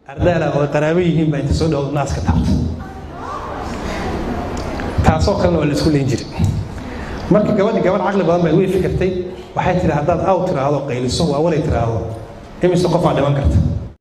ardaala oo qaraabo yihiin baa inta soo dhawo naaska taabta taasoo kalena waa la isku leyn jiray marka gabadhi gabadh caqli badan bay way fikirtay waxay tihi haddaad aw tiraahdo qayliso waa walay tiraahdo imise qof aa dhiman karta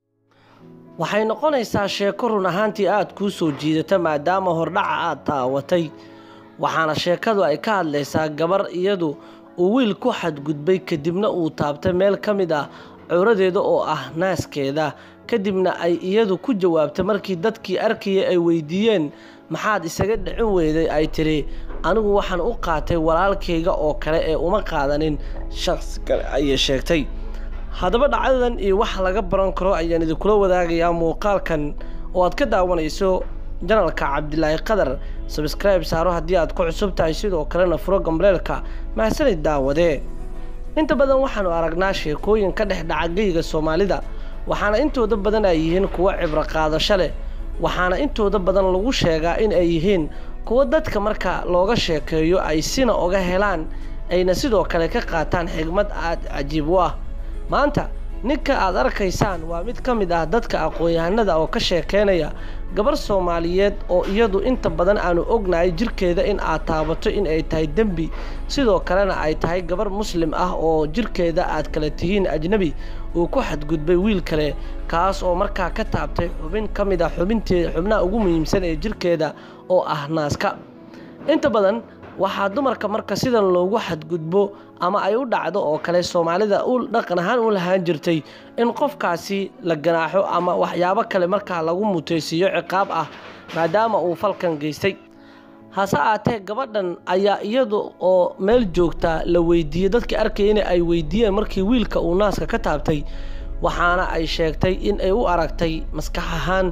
waxay noqonaysaa sheeko run ahaantii aada kuu soo jiidata maadaama hordhaca aad daawatay waxaana sheekadu ay ka hadlaysaa gabar iyadu uu wiil ku xadgudbay kadibna uu taabtay meel ka mid ah curadeeda oo ah naaskeeda kadibna ay iyadu ku jawaabtay markii dadkii arkayay ay weydiiyeen maxaad isaga dhicin weyday ay tidhi anigu waxaan u qaatay walaalkayga oo kale ee uma qaadanin shaqsi kale ayay sheegtay haddaba dhacdadan iyo wax laga baran karo ayaan idinkula wadaagayaa muuqaalkan oo aad ka daawanayso janalka cabdilaahi qadar sabskribe saaro haddii aad ku cusub tahay sidoo kalena furo gambaleelka mahadsanid daawadee inta badan waxaanu aragnaa sheekooyin ka dhex dhaca geyga soomaalida waxaana intooda badan ay yihiin kuwo cibro qaadasho leh waxaana intooda badan lagu sheegaa in ay yihiin kuwo dadka marka looga sheekeeyo ay sina oga helaan ayna sidoo kale ka qaataan xigmad aada cajiib u ah maanta ninka aad arkaysaan waa mid ka mid ah dadka aqoon-yahanada oo ka sheekeynaya gabar soomaaliyeed oo iyadu inta badan aanu ognahay jirkeeda in aad taabato in ay tahay dembi sidoo kalena ay tahay gabar muslim ah oo jirkeeda aad kala tihiin ajnebi uu ku xadgudbay wiil kale kaas oo markaa ka taabtay xubin ka mid ah xubinteeda xubnaha ugu muhiimsan ee jirkeeda oo ah naaska inta badan waxaa dumarka marka sidan loogu xadgudbo ama ay u dhacdo oo kale soomaalida u dhaqan ahaan u lahaan jirtay in qofkaasi la ganaaxo ama waxyaabo kale markaa lagu mutaysiiyo ciqaab ah maadaama uu falkan geystay hase aatee gabadhan ayaa iyadu oo meel joogta la weydiiyey dadkii arkaya in ay weydiiyeen markii wiilka uu naaska ka taabtay waxaana ay sheegtay in ay u aragtay maskax ahaan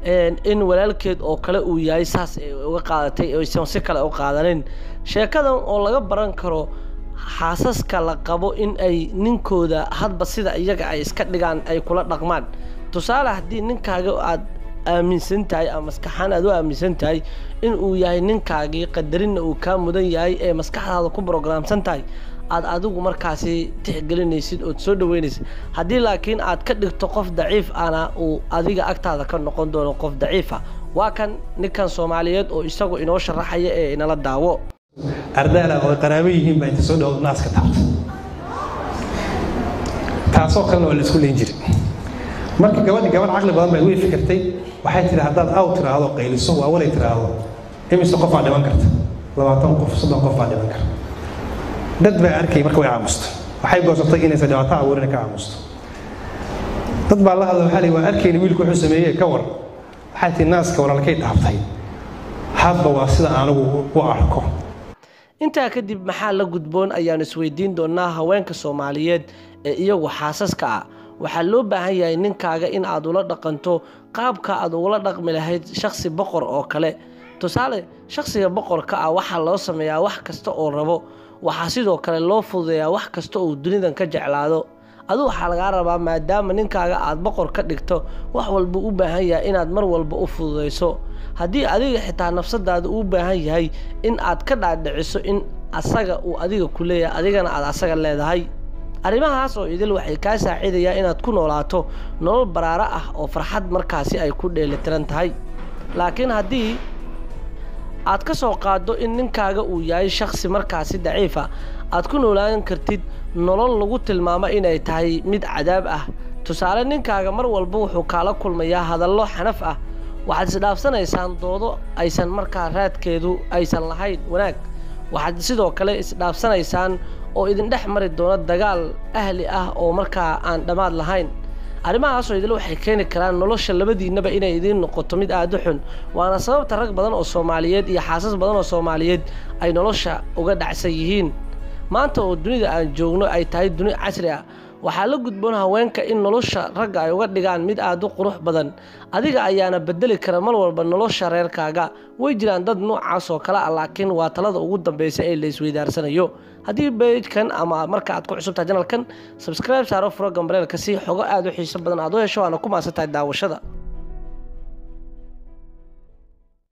in walaalkeed oo kale uu yahay saas ay uga qaadatay aysan si kale u qaadanin sheekadan oo laga baran karo xaasaska la qabo in ay ninkooda hadba sida iyaga ay iska dhigaan ay kula dhaqmaan tusaale haddii ninkaaga aad aaminsan tahay ama maskaxaan aad u aaminsan tahay in uu yahay ninkaagii qadarinna uu kaa mudan yahay ee maskaxdaada ku brograamsan tahay aad adigu markaasi tixgelinaysid ood soo dhaweynaysid haddii laakiin aad ka dhigto qof daciif ana uu adiga agtaada ka noqon doono qof daciifa waa kan ninkan soomaaliyeed oo isagu inoo sharaxaya ee inala daawo ardaala oo qaraabo yihiin baa inta soo dhawo naaska taabta taasoo kalena waa la isku leyn jiray marka gabadhi gabadh caqli badan bay way fikirtay waxay tihi haddaad aw tiraahdo qayliso waa walay tiraahdo imise qof aa dhiman karta labaatan qof soddon qof aa dhiman karta dad baa arkay marka way aamusto waxay goosatay inaysan dhibaato abuurin ka aamusto dad baa la hadla waxaa lii waa arkayna wiilku wuxuu sameeyey ka war waxay tihi naaska walaalkay dhaabtay hadba waa sida anigu u arko intaa kadib maxaa la gudboon ayaanu isweydiin doonaa haweenka soomaaliyeed ee iyagu xaasaska ah waxaa loo baahan yahay ninkaaga in aad ula dhaqanto qaabka aad ugula dhaqmi lahayd shakhsi boqor oo kale tusaale shakhsiga boqorka ah waxaa loo sameeyaa wax kasta oo rabo waxaa sidoo kale loo fududeeyaa wax kasta oo dunidan ka jeclaado adu waxaa lagaa rabaa maadaama ninkaaga aad boqor ka dhigto wax walba u baahan yahay inaad mar walba u fududayso haddii adiga xitaa nafsadaada uu baahan yahay in aad ka dhaadhiciso in asaga uu adiga ku leeyahay adigana aad asaga leedahay arrimahaas oo idil waxay kaa saacidayaa inaad ku noolaato nolol baraaro ah oo farxad markaasi ay ku dheelitiran tahay laakiin haddii aad ka soo qaaddo in ninkaaga uu yahay shakhsi markaasi daciifa aad ku noolaan kartid nolol lagu tilmaamo inay tahay mid cadaab ah tusaale ninkaaga mar walba wuxuu kaala kulmayaa hadallo xanaf ah waxaad isdhaafsanaysaan doodo aysan markaa raadkeedu aysan lahayn wanaag waxaad sidoo kale isdhaafsanaysaan oo idin dhex mari doono dagaal ahli ah oo markaa aan dhammaad lahayn arrimahaasoo idil waxay keeni karaan nolosha labadiinnaba inay idiin noqoto mid aada u xun waana sababta rag badan oo soomaaliyeed iyo xaasas badan oo soomaaliyeed ay nolosha uga dhacsan yihiin maanta oo dunida aan joogno ay tahay duni casri ah waxaa la gudboon haweenka in nolosha ragga ay uga dhigaan mid aada u qurux badan adiga ayaana bedeli kara mar walba nolosha reerkaaga way jiraan dad noocaas oo kale ah laakiin waa talada ugu dambeysa ee la isweydaarsanayo haddii bejkan ama marka aad ku cusubtahay janalkan sabskribe saaro furo gambareelka si xogo aada u xiiso badan aad u hesho waana ku maasan tahay daawashada